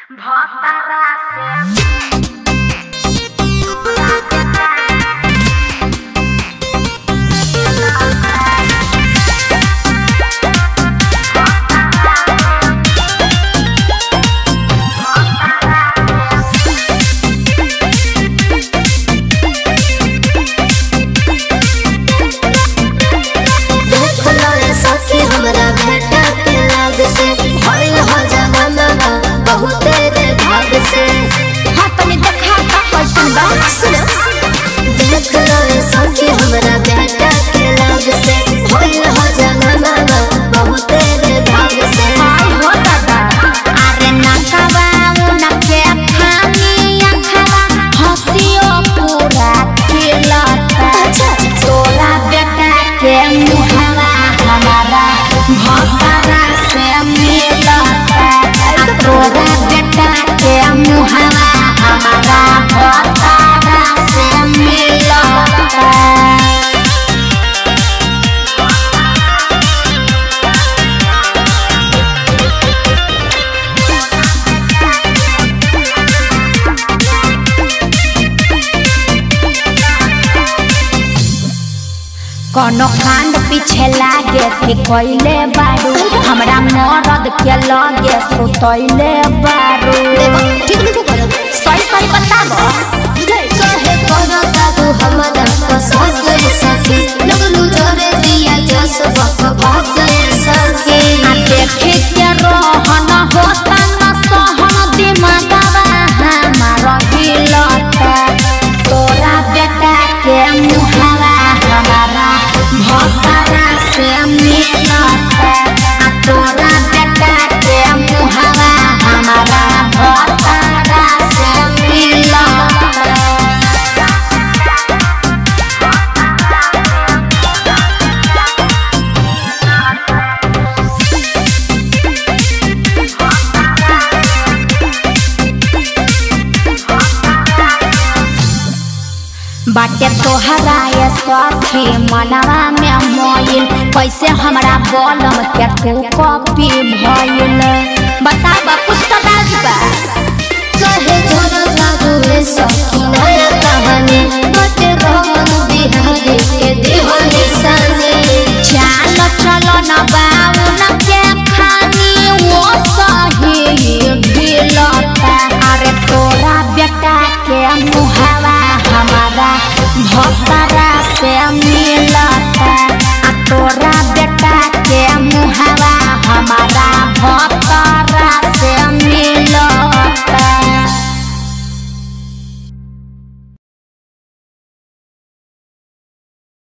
देखलो रे सखी हमरा भेटा के लाग से भइल हो जमाना बहुते रे भाग से हाँ तनी देखा का कैसन बा सुनो देखलो रे सखी हमरा भेटा के लाग से भइल हो जमाना बहुते रे भाग से हाय हो दादा अरे नकवा उनके खानी अखवा हंसियो पूरा खिलता अच्छा तोरा बेटा के मुहवा हमारा भतरा से मिलता आ तोरा बेटा के मुहवा हमारा भतरा से मिलता कोनो कांड पीछे लागे थे कोइले बारू हमरा मरद के लगे सुतैले बारू देखो ठीक नहीं करो सही सही बताबो कहे करो दादू हमरा पसंद गई सखी लगलू जोरे दिया जस बक भाग गई सखी आ देखे के रहन होता न सहन दिमागवा हमारा हिलता तोरा बेटा के मुहवा हमारा भतरा से मिलता आ तोरा बेटा के मुहवा हमारा भतरा से मिलता बाटे तोहरा ये सखी मनवा में मोइल कैसे हमरा बलम के तू कॉपी भइल बताबा कुछ तो बात